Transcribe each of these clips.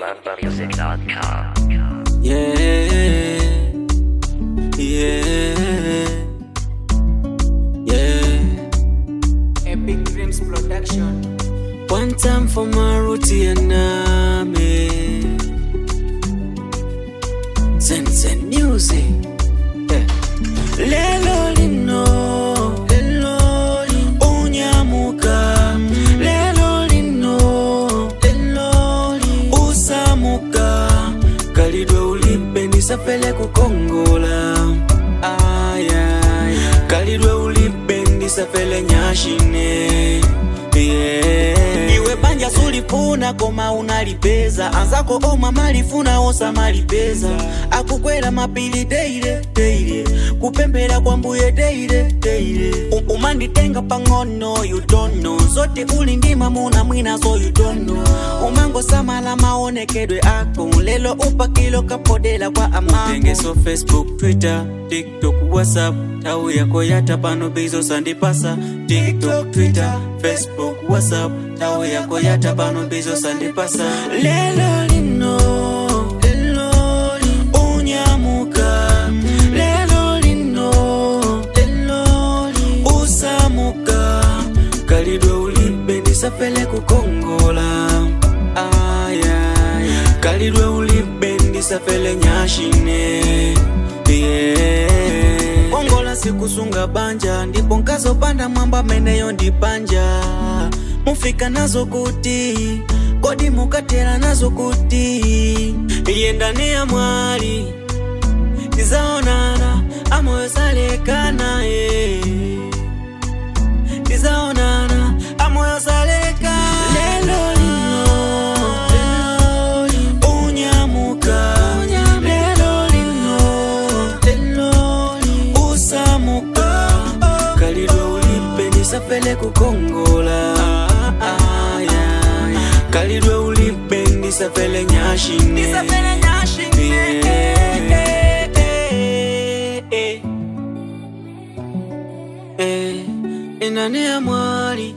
AloveMusic.com. Yeah, yeah, yeah. Epic Dreams Production. One time for Maruti and Nami. Zen Zen Music. Yeah. Lelo lino, lelo lino, unyamuka. Lelo lino, lelo lino, usamuka. Kalidwe ulipe nisafele kukongola. Aya, kalidwe ulipe ndisafele nyashine. Yeah. iwe banja sulifuna koma unalipeza anzako oma malifuna osa malipeza akukwela mapili deile deile kupembela kwa mbuye deile deile U- umanditenga pang'ono you don't know zote uli ndima muna mwina so you don't know umangosamala maonekedwe ako lelo upakilo kapodela kwa amapengeso facebook twitter tiktok whatsapp tau yako yata pano bizo sandipasa tiktok twitter facebook whatsapp tau yako yata pano bizo sandipasa lelo lino lelo lino unyamuka lelo lino lelo lino usamuka kalidwe ulibe ndisafele kukongola ayaya kalidwe ulibe ndisafele nyashine yeah. kongola sikusunga banja ndipo nkazopanda mwamba meneyo ndipanja mufika nazo kuti kodi mukatera nazo kuti iye ndani ya mwali tizaonana amoyo salekana ye tizaonana amoyo salekana lelo lino lelo lino unyamuka lelo lino lelo lino usamuka kalidwe ulipe nisafele kukongola Aya, kalidwe ulipe ndisafele nyashine Yeah. Eh, eh, inani ya mwali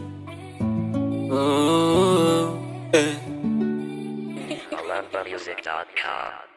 oh, eh. AloveMusic.com.